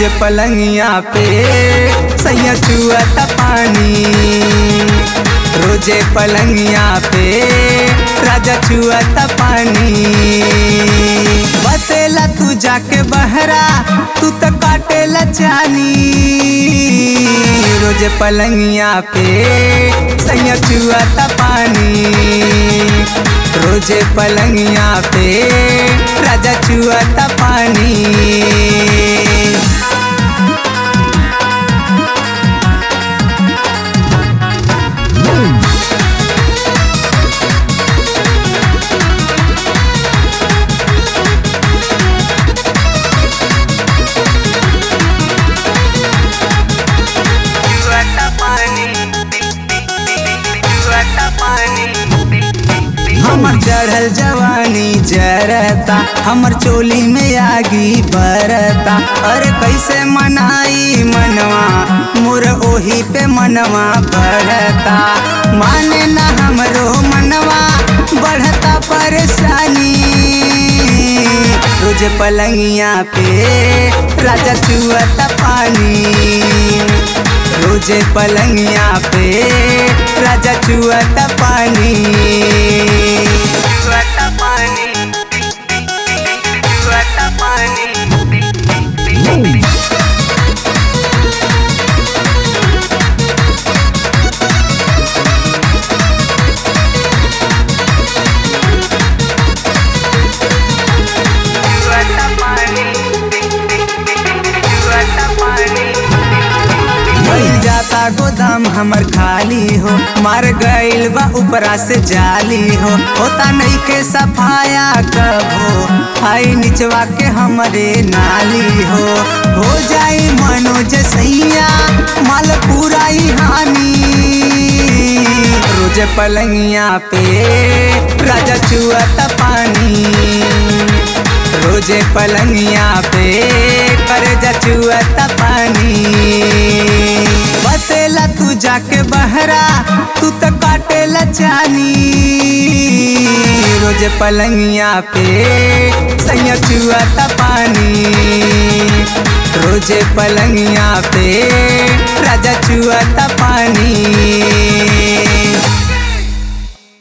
रोज पलंगिया पे सैया चुअता पानी रोजे पलंगिया पे राजा चुअता पानी बसेला तू जाके बहरा तू तो काटेला चानी रोजे पलंगिया पे सैया चुअता पानी रोजे पलंगिया पे राजा चुअता पानी हमर चढ़ल जवानी जरता हमर चोली में आगी बरता अरे कैसे मनाई मनवा मोर ओही पे मनवा बढ़ता माने ना हमरो मनवा बढ़ता परेशानी रोज पलंगिया पे राजा चुअता पानी रोजे पलंगिया पे राजा चुअता पानी चुअता पानी चुअता पानी भइल जाता गोदाम हमर खाली हो मर गइल बा ऊपरा से जाली हो होता नहीं के सफाया कबो आई निचवा के हमरे नाली हो हो जाई मनोज सैया माल पूरा ही हानि रोज पलंगिया पे राजा चुअता पानी रोजे पलंगिया पे कर जचुअता पानी बसेला तू जाके बहरा तू तो काटेला चानी रोजे पलंगिया पे सैया चुअता पानी रोजे पलंगिया पे राजा चुअता पानी